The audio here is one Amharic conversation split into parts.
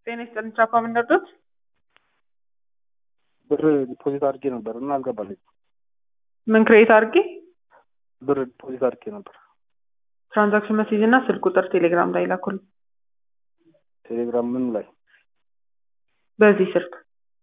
ጤና ይስጥልኝ ቻፓ ምን ነበር? ብር ዲፖዚት አድርጌ ነበር እና አልገባልኝ። ምን ክሬት አድርጌ ብር ዲፖዚት አድርጌ ነበር። ትራንዛክሽን መሴጅ እና ስልክ ቁጥር ቴሌግራም ላይ ላኩልኝ። ቴሌግራም ምን ላይ በዚህ ስልክ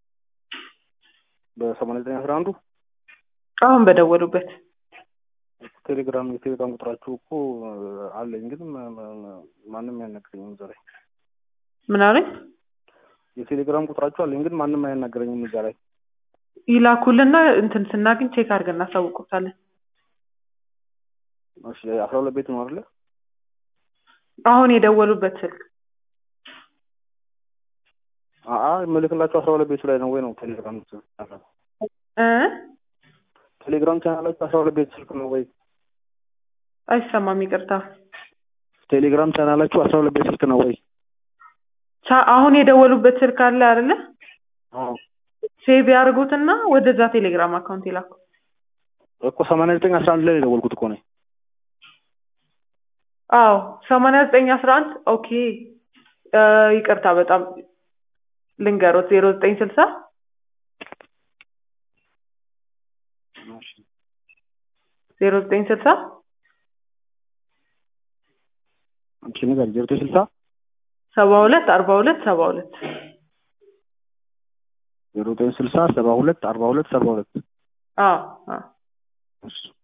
በሰማንያ ዘጠኝ አስራ አንዱ አሁን በደወሉበት ቴሌግራም የቴሌግራም ቁጥራችሁ እኮ አለኝ፣ ግን ማ- ማ- ማንም አያናግረኝም እዛ ላይ። ምን አለኝ የቴሌግራም ቁጥራችሁ አለኝ፣ ግን ማንም አያናግረኝም እዛ ላይ። ይላኩልና እንትን ስናገኝ ቼክ አድርገን እናሳውቁታለን። እሺ አስራ ሁለት ቤት ነው አይደለ? አሁን የደወሉበት ስልክ አአ የምልክላችሁ አስራ ሁለት ቤቱ ላይ ነው ወይ ነው ቴሌግራም ቻናል እ ቴሌግራም ቻናላችሁ አስራ ሁለት ቤት ስልክ ነው ወይ? አይሰማም፣ ይቅርታ። ቴሌግራም ቻናላችሁ አስራ ሁለት ቤት ስልክ ነው ወይ? ቻ- አሁን የደወሉበት ስልክ አለ አይደለ? አዎ ሴቭ ያድርጉትና ወደዛ ቴሌግራም አካውንት ይላኩ። እኮ ሰማንያ ዘጠኝ አስራ አንድ ላይ ነው የደወልኩት እኮ ነኝ። አዎ ሰማንያ ዘጠኝ አስራ አንድ ኦኬ። እ ይቅርታ በጣም ልንገሮት ዜሮ ዘጠኝ ስልሳ እሺ ዜሮ ዘጠኝ ስልሳ አንቺ ነገር ዜሮ ዘጠኝ ስልሳ ሰባ ሁለት አርባ ሁለት ሰባ ሁለት ዜሮ ዘጠኝ ስልሳ ሰባ ሁለት አርባ ሁለት ሰባ ሁለት አዎ አዎ እሺ